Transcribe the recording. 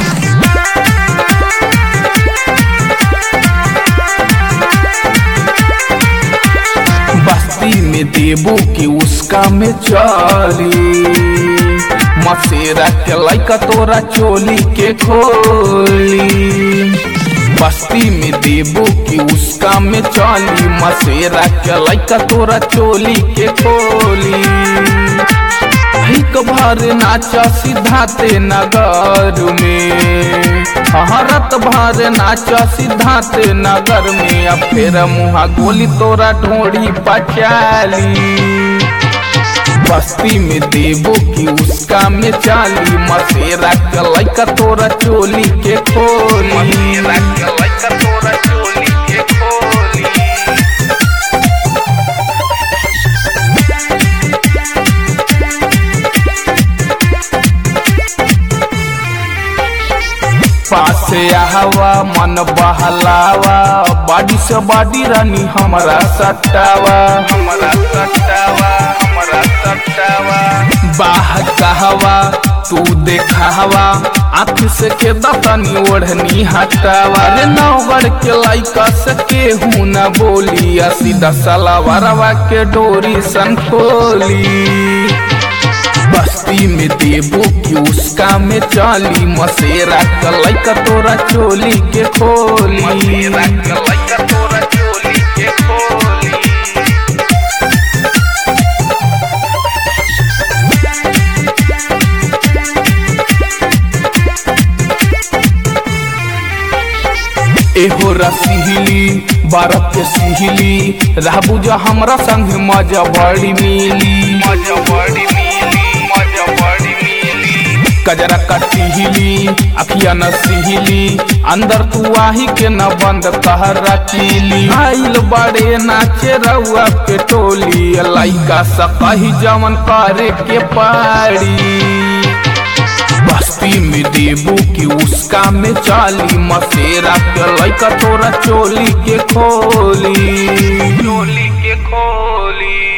बस्ती में देबो कि उसका में चली मसेरा के लैका तोरा चोली के खोली बस्ती में देबो कि उसका में चली मसेरा के लैका तोरा चोली के खोली हिक भर नाचा सिद्धाते नगर में हरत भर नाचा सिद्धाते नगर में अब फिर मुहा गोली तोरा ढोड़ी पचाली बस्ती में देबो कि उसका में चाली मसेरा के लैका तोरा चोली के खोली मसेरा के लैका तोरा चोली के खोली पासे हवा मन बहलावा बाडी से बाडी रानी हमारा सटावा हमारा सटावा हमारा सटावा बाह कहवा तू देखावा आँख से के दतनी ओढ़नी हटावा रे नौगढ़ के लाइका से केहू न बोली आ सीधा सलावरवा के डोरी सन खोली बस्ती में देबो कि उसका में चाली मसेरा कलैका तोरा चोली के खोली मसेरा कलैका तोरा चोली के खोली एहो रसिहली बारत के सिहली रहबू जो हमरा संग मजा बड़ी मिली मजा बड़ी मिली मजा बड़ी मिली कजरा कटिहली अखिया न सिहली अंदर तू आही के न बंद कहर रखीली आइल बड़े नाचे रउआ के टोली लइका सकही जवन करे के पाड़ी बस्ती में देबू कि उसका में चाली मसेरा के लैका तोरा चोली के खोली चोली के खोली